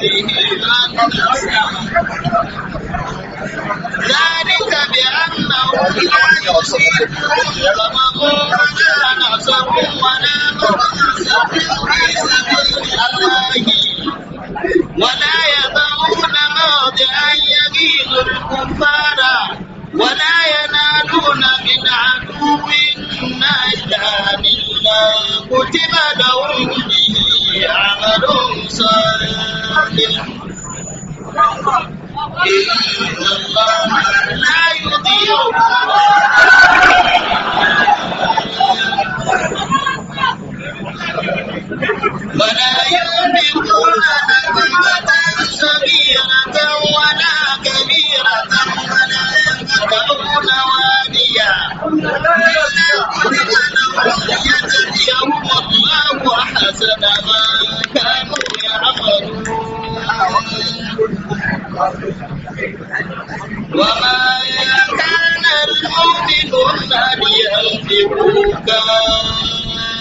ذلك بأنه لا يصيبهم ظمأ ولا نصب ولا مغصب في سبيل الله ولا يضعون موضعا يغيظ الكفار ولا ينالون من عدو نجدا إلا كتب لهم به عمل صالح إن الله لا يضيع ولا ينفقون نفقة صغيرة ولا كبيرة ولا يقطعون واديا إلا كتب لهم ليجزيهم الله أحسن ما كانوا يعملون وما كان المؤمنون لينفقوا كافة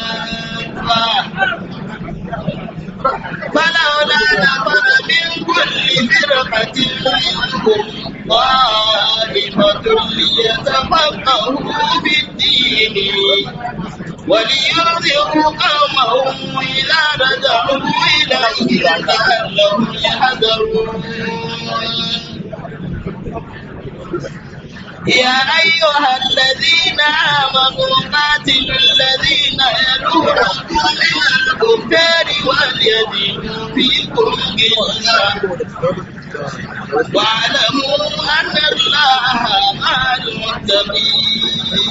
فلولا نفر من كل فرقة منهم طائفة ليتفقهوا في الدين ولينذروا قومهم إذا رجعوا إليه لعلهم يحذرون يا أيها الذين آمنوا قاتلوا الذين يلونكم من الكفار وليجدوا فيكم غلظة واعلموا أن الله مع المتقين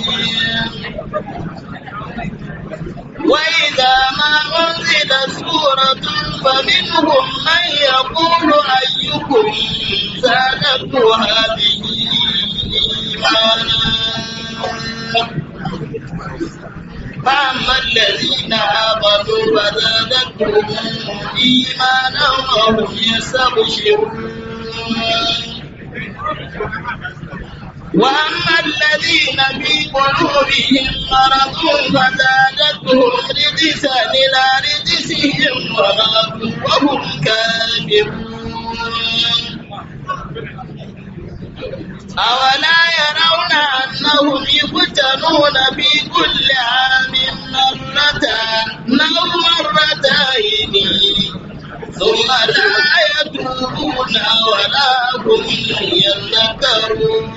وإذا ما أنزلت سورة فمنهم من يقول أيكم زادته هذه إيمانا فأما الذين آمنوا فزادتهم إيمانا وهم يستبشرون وأما الذين في قلوبهم مرض فزادتهم رجسا إلى رجسهم وماتوا وهم كافرون أولا يرون أنهم يفتنون في كل عام مرة أو مرتين ثم لا يتوبون ولا هم يذكرون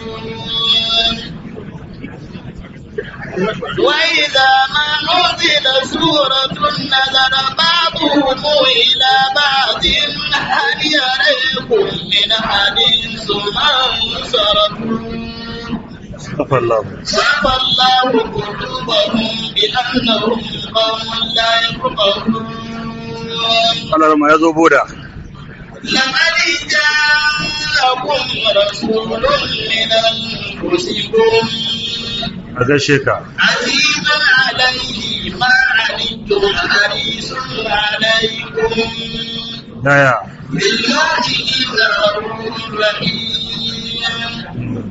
وإذا ما نزل سورة نظر بعضهم إلى بعض هل يريكم من حديث ثم انصرفوا صفى الله صفى الله قلوبهم بأنهم قوم لا يفقهون Allah ma ya zo boda لقد جاءكم رسول من أنفسكم a gaishe ka عزيز عليه ما عنتم حريص عليكم daya بالمؤمنين رؤوف رحيم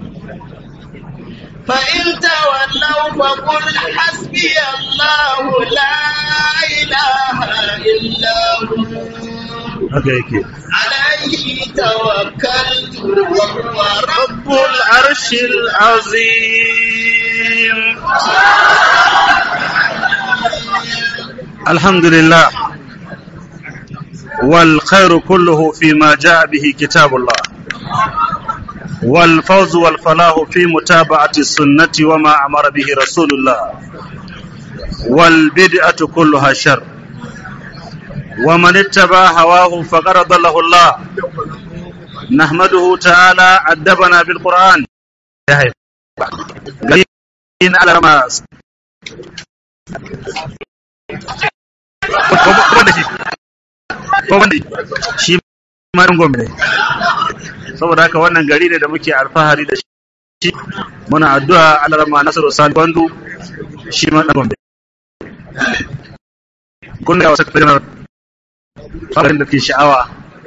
فإن تولوا فقل حسبي الله لا إله إلا هو haka yake عليه توكلت وهو رب رب العرش العظيم الحمد لله والخير كله فيما جاء به كتاب الله والفوز والفلاح في متابعة السنة وما أمر به رسول الله والبدعة كلها شر ومن اتبع هواه فقد ضله الله نحمده تعالى أدبنا بالقرآن يا هيبة. قليل على رماس shi ma ɗan gombe ne saboda haka wannan gari ne da muke alfahari da shi muna addu'a alarama nasaru sani bandu shi ma ɗan gombe kun ga wasu kafirin farin da ke sha'awa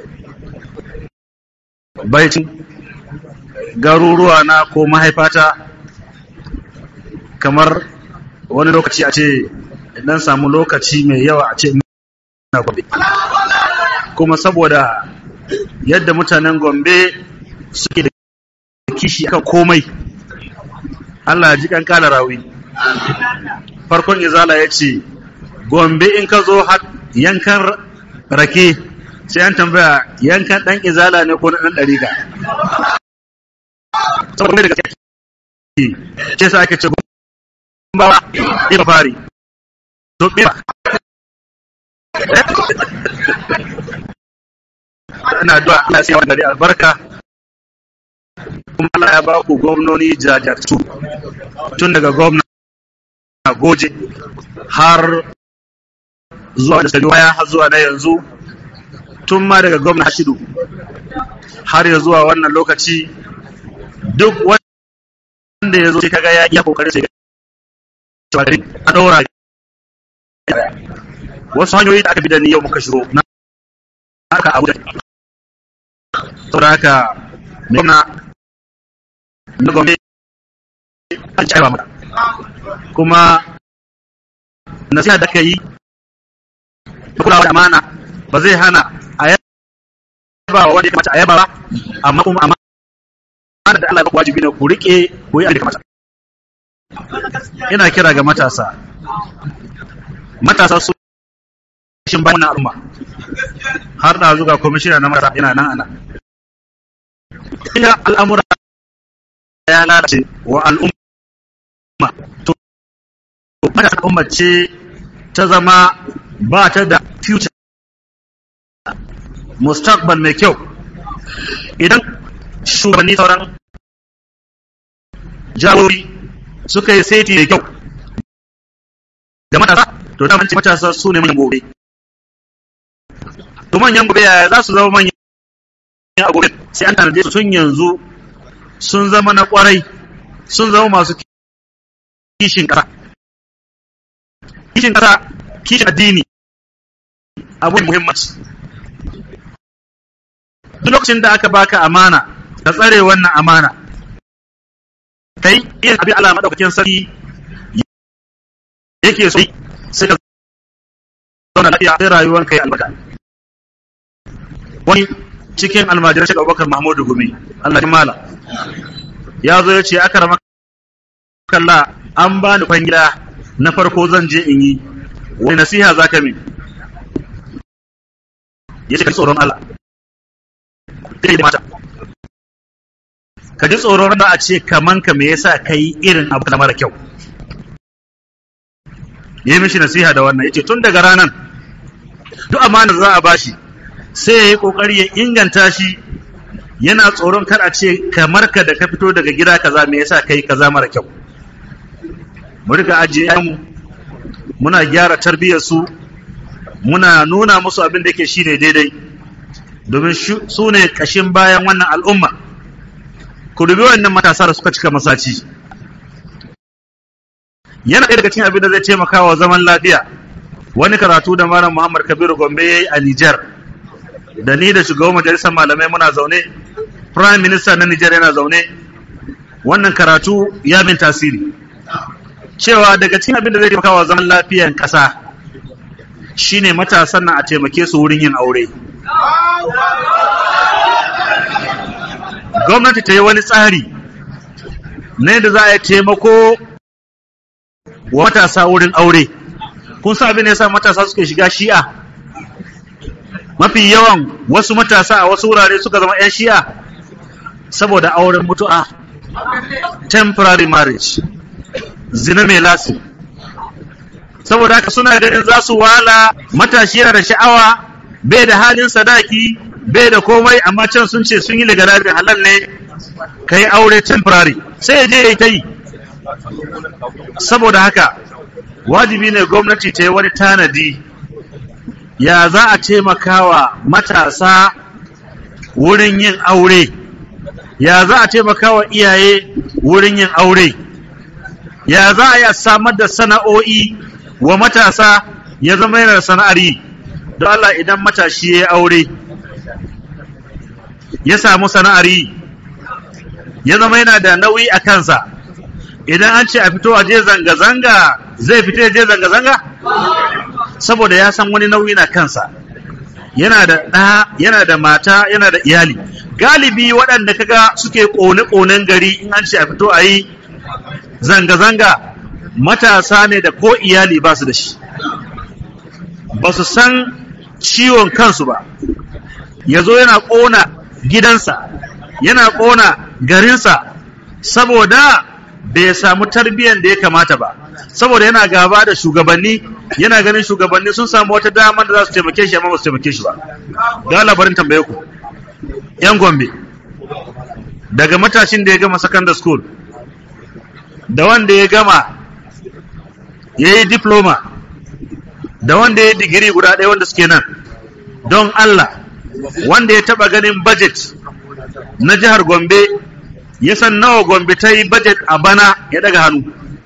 baicin garuruwa na ko mahaifata kamar wani lokaci a ce idan samu lokaci mai yawa a ce na gobe kuma saboda yadda mutanen gombe suke da kishi akan komai Allah ji kan kala rawi farkon izala ya ce gombe in ka zo yankan rake sai an tambaya yankan dan izala ne ko na dan dariga saboda daga ce sa ake ce ba ba fari to ba ina addu'a Allah sai wannan albarka kuma Allah ya ba ku gwamnoni jajirtu tun daga gwamna goje har zuwa da waya har zuwa na yanzu tun ma daga gwamna Hashidu har ya zuwa wannan lokaci duk wanda ya zo sai kaga ya iya kokarin sai a daura wasu hanyoyi da aka bi da ni yau muka shiro na haka abu da saboda haka mai gwamna na gombe an ci aiwa mata kuma nasiha da ka yi da kulawa da amana ba zai hana a yaba wa wanda ya kamata a yaba ba amma kuma amana da Allah ya wajibi ne ku rike ku yi abin da kamata ina kira ga matasa matasa su shin bayan wannan al'umma har da zuga kwamishina na matasa yana nan ana ina al'amura ya lalace wa al'umma to matasa al'umma ce ta zama ba ta da future mustaqbal mai kyau idan shugabanni sauran jagorori suka yi seti mai kyau da matasa to da manci matasa su ne manyan gobe to manyan gobe yaya za su zama manyan a gobe sai an tanaje su tun yanzu sun zama na kwarai sun zama masu kishin kasa kishin kasa kishin addini abu muhimmanci duk lokacin da aka baka amana ka tsare wannan amana kai irin abin Allah madaukakin sarki yake so sai ka zauna lafiya sai rayuwar kai albarka wani cikin almajiran shi Abubakar Mahmudu Gumi Allah ya mala ya zo ya ce aka rama kalla an ba ni kwangila na farko zan je in yi wani nasiha za ka min ya ce ka tsoron Allah kai da mata ka ji tsoron da a ce kaman ka me yasa kai irin abu na mara kyau ya yi mishi nasiha da wannan yace tun daga ranan duk amana za a bashi sai ya yi kokari ya inganta shi yana tsoron kar a ce kamar ka da ka fito daga gida kaza me yasa kai kaza mara kyau mu riga ajiye mu muna gyara tarbiyyar su muna nuna musu abin da yake shine daidai domin su ne kashin bayan wannan al'umma ku dubi wannan matasa da suka cika masaci yana ɗaya daga cikin abin da zai taimaka wa zaman lafiya wani karatu da malam muhammad kabiru gombe ya yi a nijar da ni da shugaban majalisar malamai muna zaune prime minister na nijar yana zaune wannan karatu ya min tasiri cewa daga cikin abin da zai taimaka wa zaman lafiyan ƙasa shine matasan nan a taimake su wurin yin aure gwamnati ta yi wani tsari na yadda za a yi taimako wa matasa wurin aure kun sa abin da yasa matasa suke shiga shi'a mafi yawan wasu matasa a wasu wurare suka zama 'yan shi'a saboda auren mutu'a temporary marriage zina mai lasi saboda haka suna ganin za su wala matashi yana da sha'awa bai da halin sadaki bai da komai amma can sun ce sun yi legalizing halal ne ka yi aure temporary sai ya je ya yi ta yi saboda haka wajibi ne gwamnati ta yi wani tanadi ya za a taimakawa matasa wurin yin aure ya za a taimakawa iyaye wurin yin aure ya za a yi samar da sana'o'i wa matasa ya zama yana da sana'ar yi don Allah idan matashi ya yi aure ya samu sana'ar yi ya zama yana da nauyi a kansa idan an ce a fito a je zanga-zanga zai fito ya je zanga-zanga saboda ya san wani nauyi na kansa yana da ɗa yana da mata yana da iyali galibi waɗanda kaga suke ƙone-ƙonen gari in an ce a fito a yi zanga-zanga matasa ne da ko iyali ba su da shi ba su san ciwon kansu ba ya zo yana ƙona gidansa yana ƙona garinsa saboda bai samu tarbiyyar da ya kamata ba saboda yana gaba da shugabanni yana ganin shugabanni sun samu wata dama da za su taimake shi amma ba su taimake shi ba da labarin tambaye ku yan gombe daga matashin da ya gama secondary school da wanda ya gama ya yi diploma da wanda ya yi digiri guda ɗaya wanda suke nan don Allah wanda ya taɓa ganin budget na jihar Gombe ya san nawa Gombe ta yi budget a bana ya daga hannu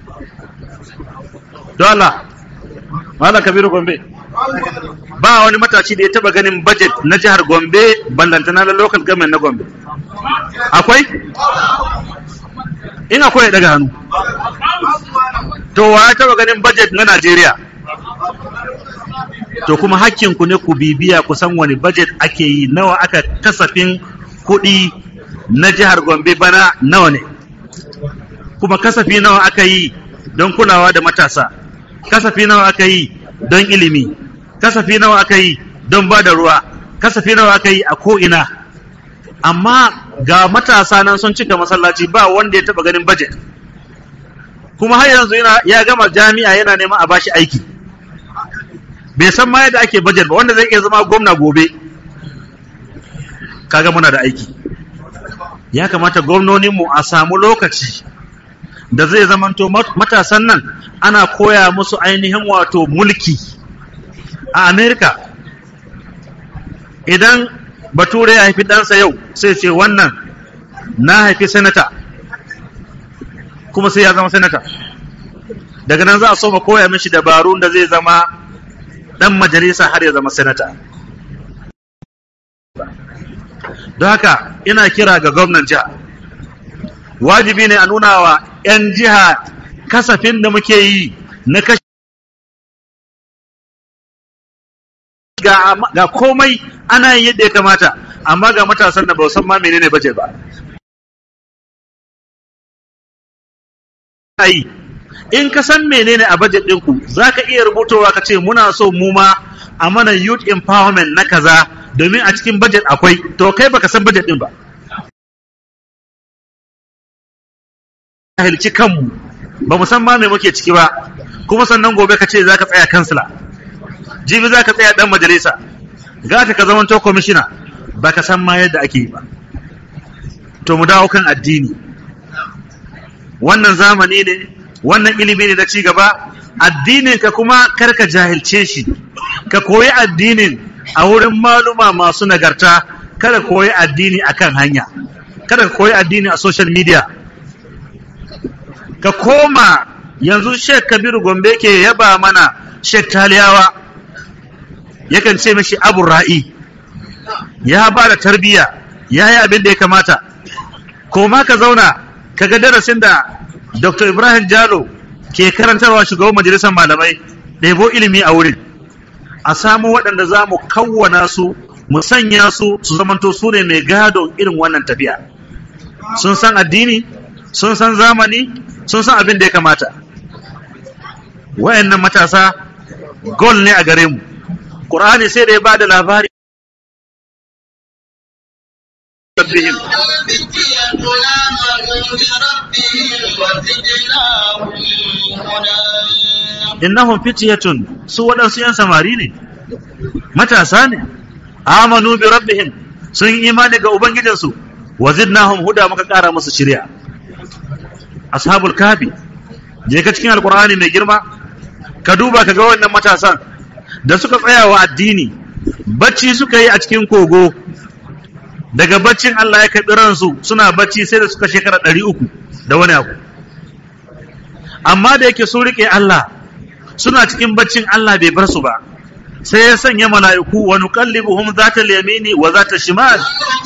don Allah Malam Kabiru Gombe ba wani matashi da ya taɓa ganin budget na jihar Gombe ballantana na local government na Gombe akwai in akwai ya daga hannu to wa ya taɓa ganin budget na Najeriya to kuma hakkinku ne ku bibiya ku san wani budget ake yi nawa aka kasafin kuɗi na jihar Gombe bana nawa ne kuma kasafi nawa aka yi don kulawa da matasa kasafi nawa aka yi don ilimi kasafi nawa aka yi don ba da ruwa kasafi nawa aka yi a ko'ina amma ga matasa nan sun cika masallaci ba wanda ya taɓa ganin budget kuma har yanzu ya gama jami'a yana neman a bashi aiki bai san ma yadda ake budget ba wanda zai iya zama gwamna gobe kaga muna da aiki ya kamata gwamnoninmu a samu lokaci da zai zamanto matasan nan ana koya musu ainihin wato mulki a amerika idan bature ya haifi ɗansa yau sai ce wannan na haifi senata kuma sai ya zama senata daga nan za a soma koya mishi dabarun da zai zama dan majalisa har ya zama senata don haka ina kira ga gwamnan jiha wajibi ne a nuna wa 'yan jiha kasafin da muke yi na kashi ga, ga komai ana yin yadda ya kamata amma ga matasan da ba san ma menene baje ba yi in ka san menene a budget ɗinku za ka iya rubutowa ka ce muna so mu ma a mana youth empowerment na kaza domin a cikin budget akwai to kai baka san budget ɗin ba jahilci kanmu ba mu san ma me muke ciki ba kuma sannan gobe ka ce za ka tsaya kansila jibi za ka tsaya ɗan majalisa gata ka zamanto kwamishina ba ka san ma yadda ake yi ba to mu dawo kan addini wannan zamani ne wannan ilimi ne na ci gaba addinin ka kuma karka jahilce shi ka koyi addinin a wurin maluma masu nagarta kada koyi addini akan hanya kada ka koyi addini a social media ka koma yanzu Sheikh Kabiru Gombe ke yaba mana Sheikh Taliyawa yakan ce mishi Abu Ra'i ya ba da tarbiyya ya yi abin da ya kamata koma ka zauna ka ga darasin da Dr. Ibrahim Jalo ke karantarwa shugaban majalisar malamai ɗebo ilimi a wurin a samu waɗanda za mu kawwana su mu sanya su su zamanto su ne mai gadon irin wannan tafiya sun san addini sun san zamani sun san abin da ya kamata wayannan matasa gol ne a gare mu ƙur'ani sai da ya ba da labari rabbihim innahum fityatun su waɗansu yan samari ne matasa ne amanu bi rabbihim sun yi imani ga ubangijinsu wa zidnahum huda muka ƙara musu shirya ashabul kafi je ka cikin alqur'ani mai girma ka duba ka ga wannan matasan da suka tsaya wa addini bacci suka yi a cikin kogo daga baccin Allah ya karɓi ransu suna bacci sai da suka shekara ɗari uku da wani abu amma da yake sun riƙe Allah suna cikin baccin Allah bai bar su ba sai ya sanya mala'iku wa nuqallibuhum zata yamini wa zata shimal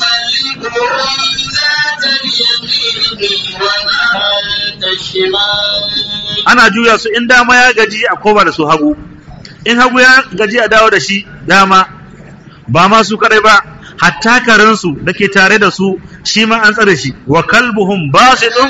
ana juya su in dama ya gaji a koma da su hagu in hagu ya gaji a dawo da shi dama ba ma su kadai ba hatta karensu da ke tare da su shi ma an tsare shi wa kalbuhum basidun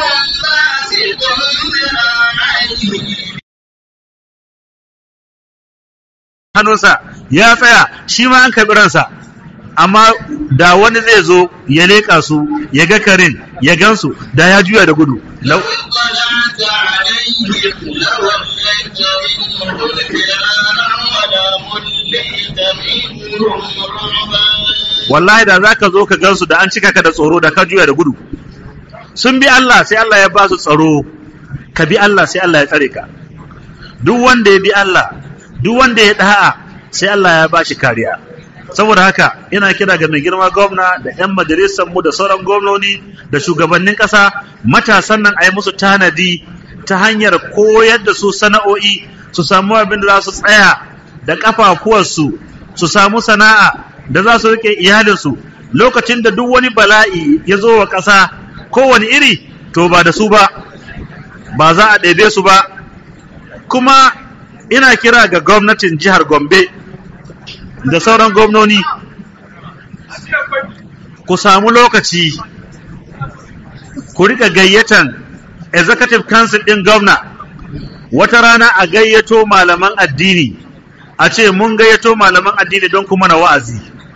hannunsa ya tsaya shi ma an karɓi ransa amma da wani zai zo ya leƙa su ya ga karin ya gansu da ya juya da gudu lau اطلعت عليهم لوليت منهم فرارا ولمليت منهم رعبا wallahi da zaka zo ka gansu da an cika ka da tsoro da ka juya da gudu sun bi Allah sai Allah ya ba su tsaro ka bi Allah sai Allah ya tsare ka duk wanda ya bi Allah duk wanda ya da'a sai Allah ya ba shi kariya saboda haka ina kira ga mai girma gwamna da 'yan majalisar mu da sauran gwamnoni da shugabannin ƙasa matasan nan a yi musu tanadi ta hanyar koyar da su sana'o'i su samu abin da za su tsaya da ƙafafuwarsu su samu sana'a da za su rike iyalinsu lokacin da duk wani bala'i ya zo wa ƙasa kowane iri to ba da su ba ba za a ɗebe su ba kuma ina kira ga gwamnatin jihar gombe da sauran gwamnoni ku samu lokaci ku rika gayyatan executive council ɗin gwamna wata rana a gayyato malaman addini a ce mun gayyato malaman addini don kuma na wa'azi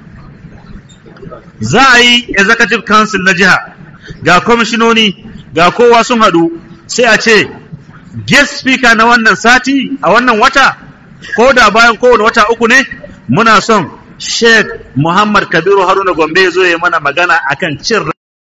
za a yi executive council na jiha ga kwamishinoni ga kowa sun haɗu sai a ce guest speaker na wannan sati a wannan wata ko da bayan kowane wata uku ne muna son sheikh muhammad kabiru haruna gombe ya zo ya mana magana akan cin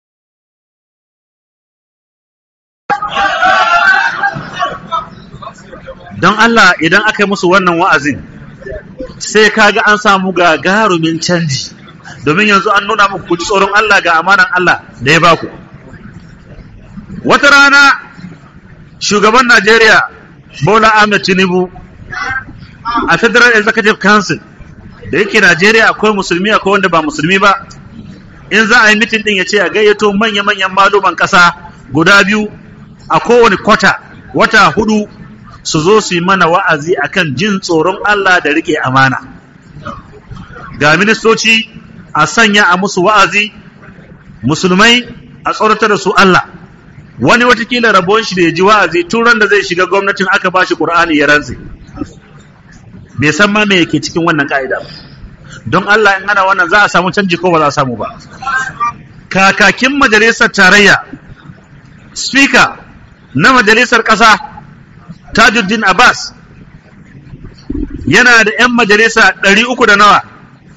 don Allah idan aka yi musu wannan wa'azin sai kaga an samu gagarumin canji domin yanzu an nuna muku ku ji tsoron Allah ga amanan Allah da ya baku wata rana shugaban Najeriya Bola Ahmed Tinubu a Federal Executive Council da yake Najeriya akwai musulmi akwai wanda ba musulmi ba in za a yi mitin din ya ce a gayyato manya-manyan maluman ƙasa guda biyu a kowane kwata wata hudu su zo su yi mana wa'azi akan jin tsoron Allah da rike amana ga ministoci a sanya a musu wa'azi musulmai a tsoratar da su Allah wani watakila rabon shi da ya ji wa'azi tun ran da zai shiga gwamnatin aka ba shi ƙur'ani ya rantse bai san ma me yake cikin wannan ka'ida ba don Allah in ana wannan za a samu canji ko ba za a samu ba kakakin majalisar tarayya speaker na majalisar ƙasa tajuddin abbas yana da 'yan majalisa ɗari uku da nawa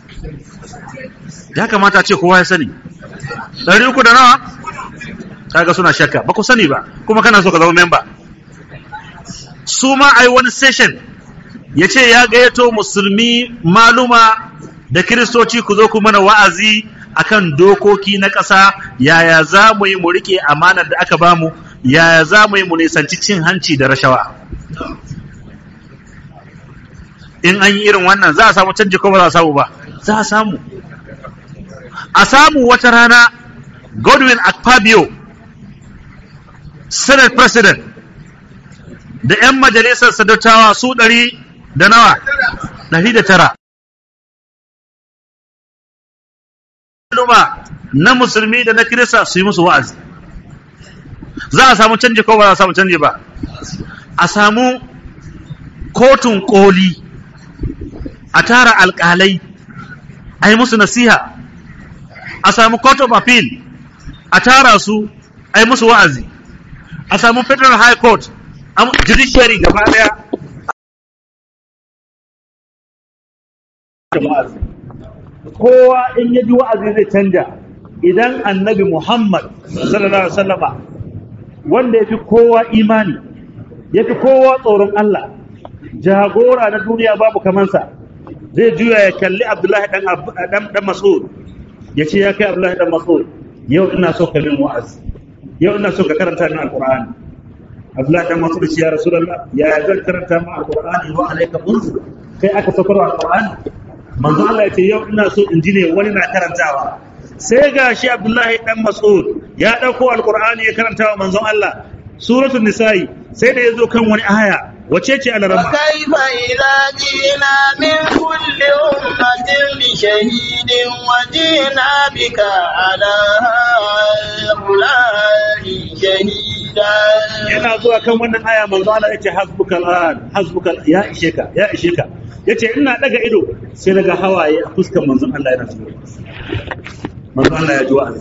ya kamata ce kowa ya sani ɗari uku da nawa kaga suna shakka ba ku sani ba kuma kana so ka zama memba su ma a yi wani session ya ce ya gayyato musulmi maluma da kiristoci ku zo ku mana wa'azi akan dokoki na ƙasa yaya za mu yi mu riƙe amanar da aka bamu yaya za mu yi mu nisanci cin hanci da rashawa in an yi irin wannan za a samu canji ko ba za a samu ba za a samu a samu wata rana godwin akpabio senate president da 'yan majalisar sadattawa su ɗari da nawa ɗari da tara na musulmi da na kirista su yi musu wa'azi za a samu canji ko ba za a samu canji ba a samu kotun koli a tara alkalai a yi musu nasiha a samu court of appeal a tara su a yi musu wa'azi a samu federal high court judiciary gaba daya kowa in ya ji wa'azi zai canja idan annabi muhammad sallallahu alaihi wasallama wanda ya fi kowa imani ya fi kowa tsoron Allah jagora na duniya babu kamansa zai juya ya kalli abdullahi dan dan mas'ud ya ce ya kai abdullahi dan mas'ud yau ina so ka min wa'azi yau ina so ka karanta min alqur'ani abdullahi dan mas'ud ya rasulullah ya zan karanta min alqur'ani wa alayka unzur kai aka saukar alqur'ani manzo Allah ya ce yau ina so in ji ne wani na karantawa sai ga shi abdullahi dan mas'ud ya ɗauko alkur'ani ya karanta wa manzon Allah suratul nisa'i sai da ya zo kan wani aya wace ce alaramma وكيف إذا جئنا من كل أمة بشهيد وجئنا بك على هؤلاء شهيدا yana zuwa kan wannan aya manzo Allah yace hasbukal an hasbukal ya ishe ka ya ishe ka yace ina daga ido sai naga hawaye a fuskar manzon Allah yana zuwa manzo Allah ya ji wa'azi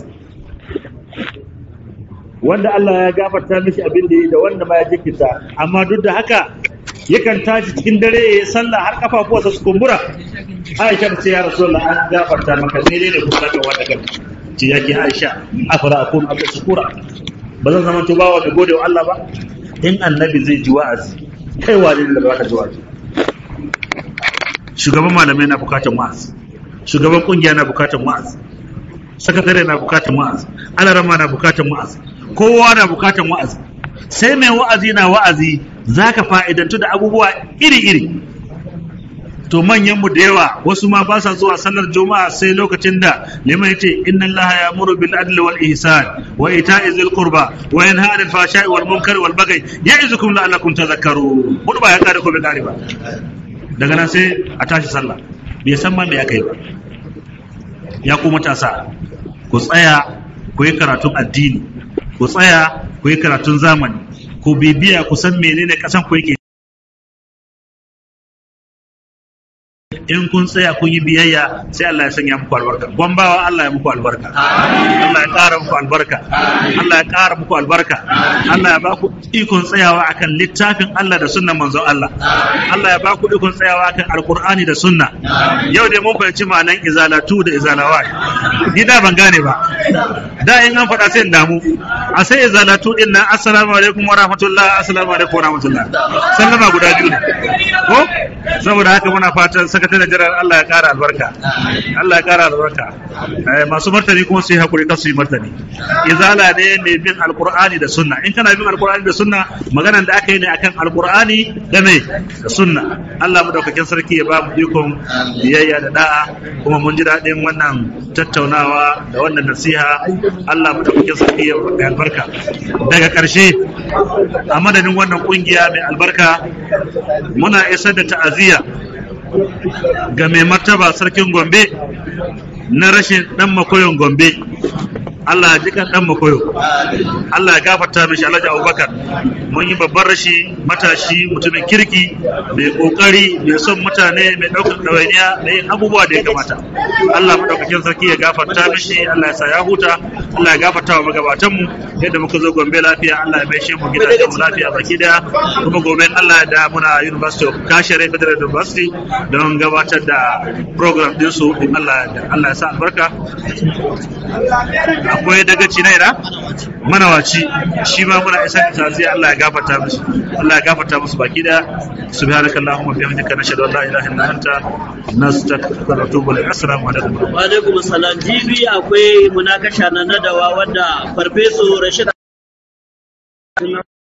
wanda Allah ya gafarta mishi abin da yi da wanda ma ya jikita amma duk da haka yakan tashi cikin dare ya yi sallah har kafafuwarsa su kumbura Aisha ta ce ya Rasulullah an gafarta maka ne ne kuma ka wanda kan ce yake Aisha afara akun abu shukura ba zan zama tubawa da gode wa Allah ba in annabi zai ji wa'azi kai wani da ba ka ji wa'azi shugaban malamai na bukatan wa'azi shugaban kungiya na bukatan wa'azi sakatare na bukatan wa'azi alarama na bukatan wa'azi kowa na bukatan wa'azi sai mai wa'azi na wa'azi zaka fa'idantu da abubuwa iri-iri to manyan mu da yawa wasu ma ba sa zuwa sallar juma'a sai lokacin da liman yace inna allaha ya'muru bil adli wal ihsan wa ita'i zil qurba wa yanha 'anil fahsha'i wal munkari wal baghi ya'izukum la'allakum tadhakkarun hudu ba ya kare ko bai kare ba daga nan sai a tashi sallah bai san ma me aka yi ba ya ku matasa ku tsaya ku yi karatun addini ku tsaya ku yi karatun zamani ku bibiya ku san menene kasan ku yake in kun tsaya kun yi biyayya sai Allah ya sanya muku albarka gwambawa Allah ya muku albarka Allah ya ƙara muku albarka Allah ya ƙara muku albarka Allah ya baku ikon tsayawa akan littafin Allah da sunnan manzon Allah Allah ya baku ikon tsayawa akan alqur'ani da sunna yau dai mun fahimci ma'anan izalatu da izalawa ni da ban gane ba da in an faɗa sai in damu a sai izalatu din nan assalamu alaikum wa rahmatullah assalamu alaikum wa rahmatullah sallama guda biyu ne ko saboda haka muna fatan sakataren jiran Allah ya kara albarka Allah ya kara albarka masu martani kuma su yi hakuri kan su yi martani izala ne mai bin alqur'ani da sunna in kana bin alqur'ani da sunna maganan da aka yi ne akan alqur'ani da mai da sunna Allah mu daukakin sarki ya ba mu ikon biyayya da da'a kuma mun ji daɗin wannan tattaunawa da wannan nasiha Allah mu daukakin sarki ya ba albarka daga ƙarshe a madadin wannan kungiya mai albarka muna isar da ta'aziyya ga mai martaba sarkin gombe na rashin dan makoyon gombe Allah ya jikan dan makoyo Allah ya gafarta mishi Alhaji Abubakar mun yi babban rashi matashi mutumin kirki mai kokari mai son mutane mai daukar dawainiya da yin abubuwa da ya kamata Allah madaukakin sarki ya gafarta mishi Allah ya sa ya huta Allah ya gafarta wa magabatan mu yadda muka zo Gombe lafiya Allah ya maishe mu gidajen mu lafiya baki daya kuma gobe Allah da muna University of Kashere Federal University don gabatar da program din su in Allah ya Allah ya sa albarka akwai dagaci na ira manawaci shi ma muna isar da taziya Allah ya gafarta musu Allah ya gafarta musu baki da subhanakallahumma bihamdika nashhadu an la ilaha illa anta nastaghfiruka wa natubu ilaik assalamu alaikum wa alaikum salam jibi akwai munakasha na nadawa wanda farfeso Rashid